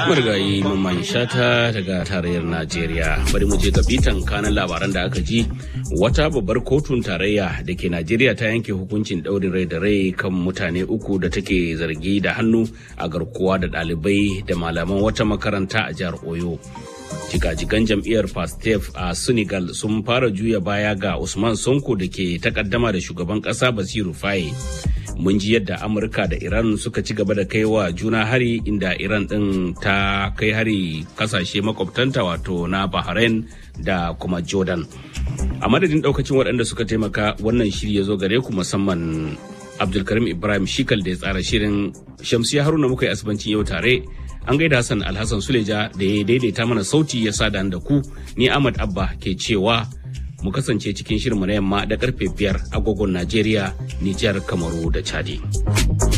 marigayi mamman shata daga tarayyar najeriya bari mu je ga bitan kanan labaran da aka ji wata babbar kotun tarayya da ke najeriya ta yanke hukuncin daurin rai da rai kan mutane uku da take zargi da hannu a garkuwa da ɗalibai da malaman wata makaranta a jihar oyo jigajigan jam'iyyar pastef a senegal sun fara juya baya ga usman sonko da ke takaddama da shugaban ƙasa basiru faye mun ji yadda amurka da iran suka ci gaba da kai wa juna hari inda iran din ta kai hari kasashe makwabtanta wato na bahrain da kuma jordan a madadin daukacin waɗanda suka taimaka wannan shiri ya zo gare ku musamman abdulkarim ibrahim shikal da ya tsara shirin shamsiya haruna muka yi asibancin yau tare an gaida hassan alhassan suleja da ya daidaita mana sauti ya sada da ku ni ahmad abba ke cewa mu kasance cikin shirinmu na yamma da karfe biyar agogon Najeriya, Nijar, Kamaru da Chadi.